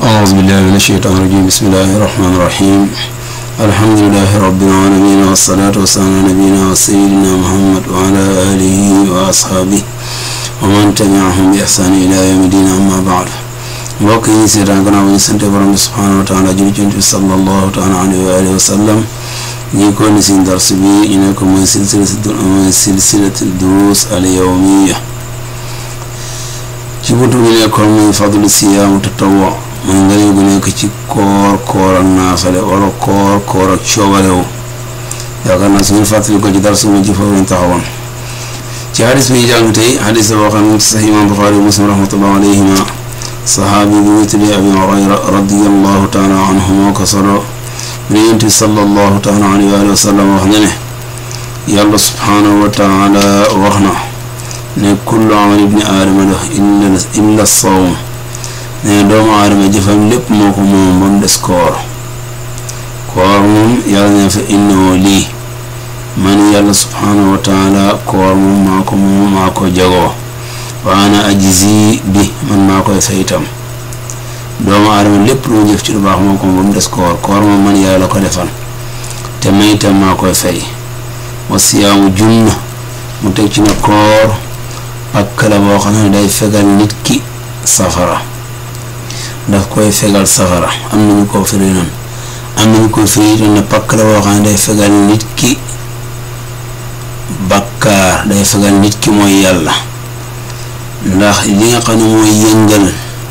أعوذ بالله من الشيطان الرجيم بسم الله الرحمن الرحيم الحمد لله رب العالمين والصلاة والسلام على نبينا وسيدنا محمد وعلى آله وأصحابه ومن تبعهم بإحسان إلى يوم الدين أما بعد mbokk yi seetaan gannaaw ñu sant borom bi subhanahu wa taala julli ci bi sallallahu taala alayhi wa alihi wa sallam ñi ko ni sin dars bi ñu ne ko mooy silsilatu mooy silsilatu duruus al yawmiya ci buntu bi nekkoon muy fadlu siyaamu tatawwu mooy ngëneel gu nekk ci koor koor ak naafale wala koor koor ak coobarewu yaakaar naa su ngeen fàttali ko ci dars mu ci foofu lañ taxawoon ci hadis bi ñu jàng tey hadis la boo xam ne ci sax imaam Buxaari muslim rahmatullah alayhima saxaabi bi ñu tuddee abi hurayra radiallahu taala anhu moo ko solo mu ne yonent bi sallallahu taala alayhi wa sallam wax na ne yàlla subhaanahu wa taala wax na ne kullu amal ibni aadama la illa sawm ne doomu aadama jëfam lépp moo ko moom ba mu des koor koor moom yàlla ne fa innahu lii man yàlla subhaanahu wa taala koor moom maa ko moom maa ko jagoo wa ana ajzi bi man maa koy fay itam doomu aadama lépp lu mu jëf ci lu baax moo ko ba mu des koor koor moom man yàlla la ko defal te may itam maa koy fay wa siyaamu junna mu teg ci na koor pakk la boo xam ne day fegal nit ki safara daf koy fegal safara am nañu ko firi noonu am nañu ko firi itam ne pakk la boo xam ne day fegal nit ki bakkaar day fegal nit ki mooy yàlla ndax li nga xam ne mooy yëngal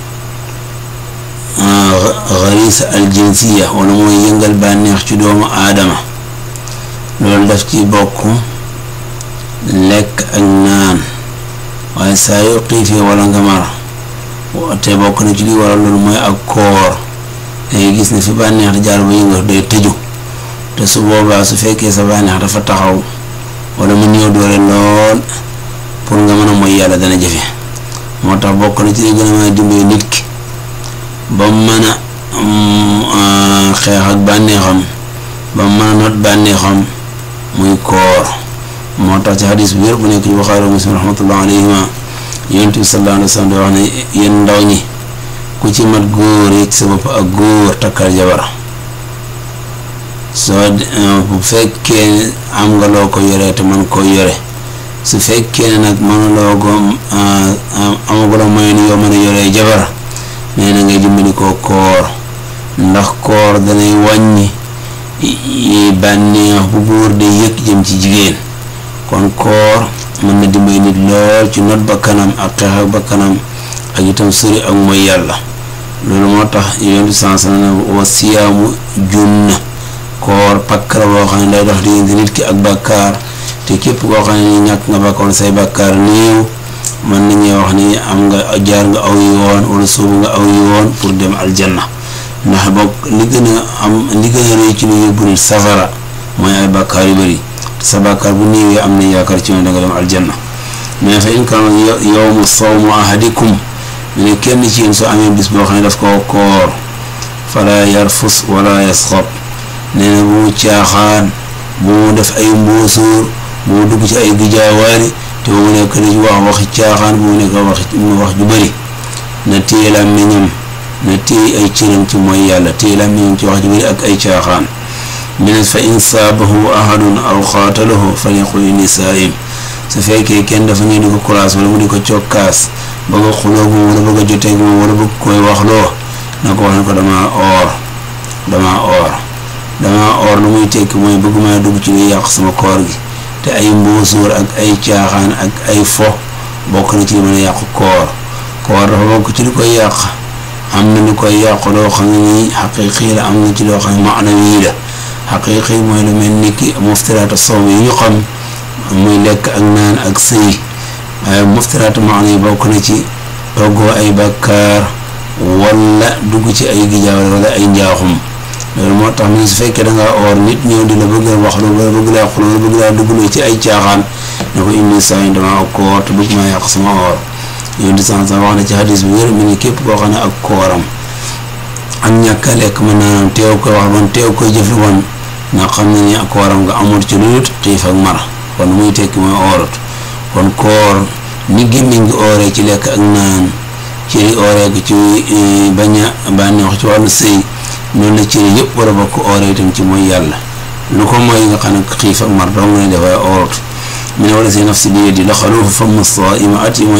xarisa aljinsiya wala mooy yëngal bànneex ci doomu aadama loolu daf ci bokk lekk ak naan waaye saa yoo xiifee wala nga mar te bokk na ci li waral loolu mooy ak koor dangay gis ne fi bànneex di jaar ba yëngal day tëju te su boobaa su fekkee sa bànneex dafa taxaw wala mu néew doole lool pour nga mën a mooy yàlla dana jafe moo tax bokk na ci li gën a mën a dimbali nit ki ba mu mën a xeex ak bànneexam ba mu mën a not bànneexam muy koor moo tax ci xadis bu wér bu nekk ci Buxaari Muslim rahmatullah alayhima yonent bi sallallahu alayhi wa sallam di wax ne yéen ndaw ñi ku ci mat góor yi sa bopp ak góor takkal jabar soo bu fekkee am nga loo ko yoree te man koo yore su fekkee ne nag mënuloo ko amagula mooy ni yoo mën a yoree jabar nee na ngay dimbali koo koor ndax koor danay wàññi bànneex bu góor de yëg jëm ci jigéen kon koor mën na dimbali nit lool ci not ba kanam ak xeex ak ba kanam ak itam sori ak mooy yàlla loolu moo tax yoon bi sens na wa siyaamu junna koor pakk la boo xam ne day dox diggante nit ki ak bàkkaar te képp koo xam ne ni ñàkk nga bàkkoon say bàkkaar néew mën nañuy wax ni am nga jaar nga aw yoon wala soobu nga aw yoon pour dem aljanna ndax bokk li gën a am li gën a rëy ci lu yóbbu nit safara mooy ay bàkkaar yu bëri te sa bàkkaar bu néewee am na yaakaar ci ne danga dem aljanna mais fa in kaana yawmu sawmu ahadikum mu ne kenn ci yéen soo amee bis boo xam ne daf koo koor fala yarfus wala yasxab nee na bu mu caaxaan bu mu def ay mbóosóor bu mu dugg ci ay gijaawaari te bu mu nekk di wax waxi caaxaan bu mu nekk wax wax ju bëri na téye làmmiñam na téye ay cëram ci mooy yàlla téye làmmiñam ci wax ju bëri ak ay caaxaan mine fa in saabahu ahadun aw xaatalahu falyaqul inni saa'im su fekkee kenn dafa ñëw di ko kuraas wala mu di ko cokkaas bëgg a xuloo moom wala bëgg a joteeg moom wala bëgg koy waxloo na ko wax ne ko dama oor dama oor dama or lu muy tekki mooy bëgg maa dugg ci luy yàq sama koor gi te ay mbóosóor ak ay caaxaan ak ay fo bokk na ci li mën a yàq koor koor dafa bokk ci li koy yàq am na lu koy yàq loo xam ne nii xaqiiqi la am na ci loo xam ne maanawi la xaqiiqi mooy lu mel ni ki muftiraatu sawm yi ñu xam muy lekk ak naan ak sëy waaye muftiraatu maana yi bokk na ci toggoo ay bakkaar wala dugg ci ay gijaawal wala ay njaaxum loolu moo tax mu su fekkee da ngaa oor nit ñëw di la bëgg a wax loolu wala bëgg laa xul wala bëgg laa duggloo ci ay caaxaan ne ko indi saa yi dama ak koor te bëgg maa yàq sama oor yow di san wax na ci hadis bi wér mu ne képp koo xam ne ak kooram ak ñàkk a lekk mën naa teew koy wax man teew koy jëf woon nga xam ne ni ak kooram nga amul ci lu xiif ak mar kon muy tekki mooy oorut kon koor ni gémmiñ gi ooree ci lekk ak naan cëri ooree ko ci bañ a bànneexu ci wàllu sëy noonu la cëri yëpp war a bokk ooree itam ci mooy yàlla lu ko mooy nga xam ne xiif ak mar dong ne dafay oorut mu ne wala si nafsi bi yadi la xaluufu famu saa'ima atyabu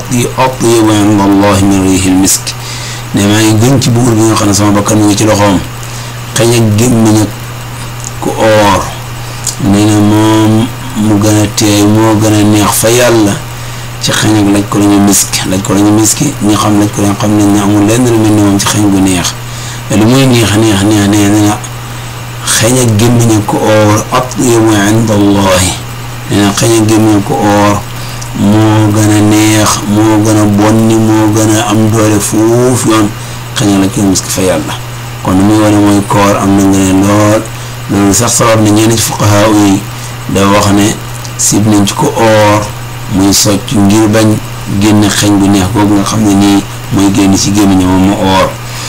inda allahi min riihil misk ne maa ngi gën ci buur bi nga xam ne sama bakkan mu ngi ci loxoom xëy ak gémmiñ ak ku oor nee na moom mu gën a teey moo gën a neex fa yàlla ci xeeñ ak laj ko la ñu miski laj ko la ñu miski ñi xam laj ko la xam ne amul lenn lu mel ni moom ci xeeñ bu neex te lu muy neex neex neex nee na xeeñ ak gémmiñ ak ku oor atyabu inda allahi nee na xeeñ ak gémmiñ ak ku oor moo gën a neex moo gën a bonni moo gën a am doole fuuf yoon xeeñ ak laj ko la miski fa yàlla kon lu muy wane mooy koor am na ngeen lool loolu sax sabab na ñenn ci fuqahaa yi da wax ne sib nañ ci ko oor muy socc ngir bañ génn xeeñ bu neex googu nga xam ne nii mooy génn ci gémmiñ moom mu oor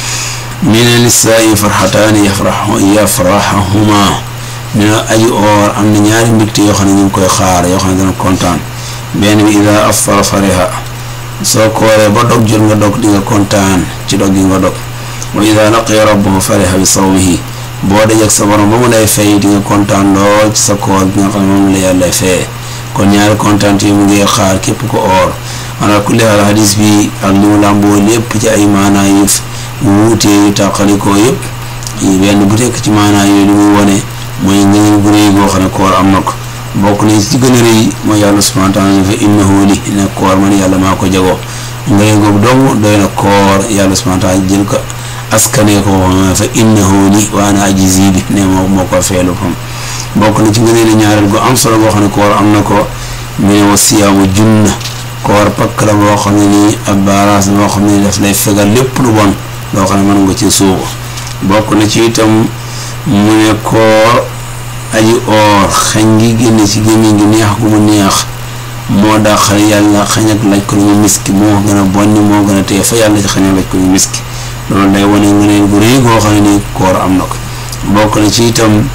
mi ne lisaa'i farxataani yafraxu yafraxahuma ne na aji oor am na ñaari mbégte yoo xam ne ñu ngi koy xaar yoo xam ne dana kontaan benn bi ida aftara fariha soo kooree ba dog jot nga dog di nga kontaan ci dog gi nga dog wa ida laqiya rabbahu fariha bi sawmihi boo dajeg sa borom ba mu lay fay di nga kontaan lool ci sa koor bi nga xam ne moom la yàlla fee kon ñaari kontaan yi mu ngi xaar képp ko oor ala kulli haal hadis bi ak li mu làmboo lépp ci ay maanaa yu wuutee yu tàqalikoo yëpp benn bu tekk ci maanaa yooyu li muy wone mooy ngëneel bu rëy goo xam ne koor am na ko bokk nañ ci gën a rëy mooy yàlla subhaanahu wa taala fa innahu li ne koor man yàlla maa ko jagoo ngëneel googu dong doy na koor yàlla subhaanahu wa taala jël ko askanee ko fa innahu li wa ana ajzi bi ne moo moo ko feelu fam bokk na ci ngëneel ñaareel gu am solo boo xam ne koor am na ko mu ne wa siyaamu junna koor pakk la boo xam ne nii ab baaraas boo xam ne daf lay fegal lépp lu bon loo xam ne mën nga ci suuxu bokk na ci itam mu ne koor aji oor xañ gi génne ci gémmiñ gi neex gu mu neex moo dàqal yàlla xañ ak laj ko ñu miski moo gën a bonni moo gën a téye fa yàlla ci xañ ak laj ko ñu miski loolu day wane ngëneel gu rëy goo xam ne nii koor am na ko bokk na ci itam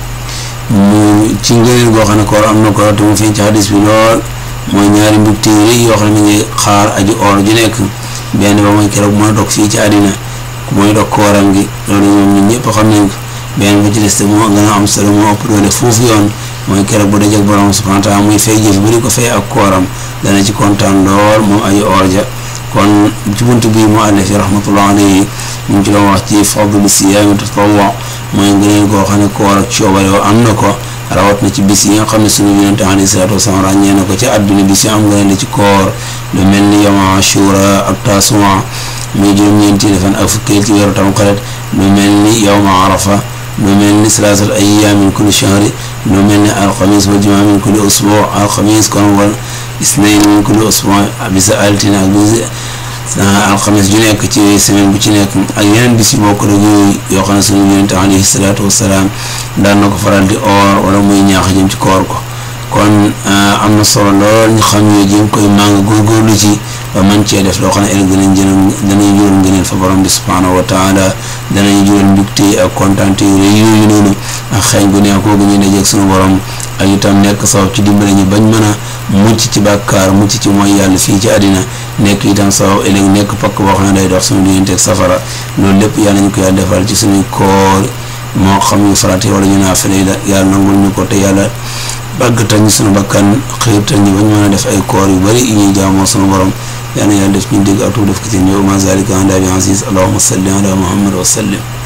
mu ci ngëneel goo xam ne koor am na ko te mu feeñ ci hadis bi lool mooy ñaari mbégte yu rëy yoo xam ne mi ngi xaar aji oor ju nekk benn ba mooy keroog mën a dog fii ci àddina ku mooy dog kooram gi loolu moom ñun ñëpp xam nañ ko benn ba ci des te moo gën a am solo moo ëpp doole foofu yoon mooy keroog bu dajeg borom subhanahu wa taala muy fay jëf bari ko fay ak kooram dana ci kontaan lool moom aji oor ja kon ci bunt bii mu àllef yi rahmatullah alayhi ñu ngi ci doon wax ci fadlu siyaami tatawwu mooy ngëneel goo xam ne koor ak coobare yoo am na ko rawat na ci bis yi nga xam ne sunu yonente alayhi salaatu wasalaam ràññee na ko ci àdduna bis yi am ngëneel la ci koor lu mel ni yawma ashura ak tasuwa muy juróom-ñeenti fan ak fukkeel ci weeru tamxarit lu mel ni yawma arafa lu mel ni salaasal ayyaam min kulli shahri lu mel ni alxamis wal jumaa min kulli usbuu alxamis kon wal isnayn min kulli usbuu bisa altine ak bis alxamis ju nekk ci semaine bu ci nekk ak yeneen bis yu bokk rek yooyu yoo xam ne sunu yonente alayhi salaatu wasalaam daan na ko faral di oor wala muy ñaax jëm ci koor ko kon am na solo lool ñu xam ne jéem koy màng góorgóorlu ci ba man cee def loo xam ne ëllëg danañ jël danañ jural ngëneel fa borom bi subhaanahu wa taala danañ jural mbégte ak kontaante yu rëy yooyu noonu ak xeeñ bu neex kooku ñu dajeeg sunu borom ak itam nekk sabab ci dimbale ñu bañ mën a mucc ci bàkkaar mucc ci mooy yàlla fii ci àddina nekk itam sabab ëllëg nekk pakk boo xam ne day dox suñu digganteeg safara loolu lépp yàlla ñu ko yàlla defal ci suñuy koor moo xam ñu farate wala ñu naafile la yàlla nangul ñu ko te yàlla bàggatal ñu sunu bakkan xiirtal ñu bañ mën a def ay koor yu bari yu ñuy jaamoo sunu borom yàlla na yàlla def ñu dégg ak tuub def ko ci ñëw ma zalika anda bi aziz allahumma salli ala muhammad wa sallim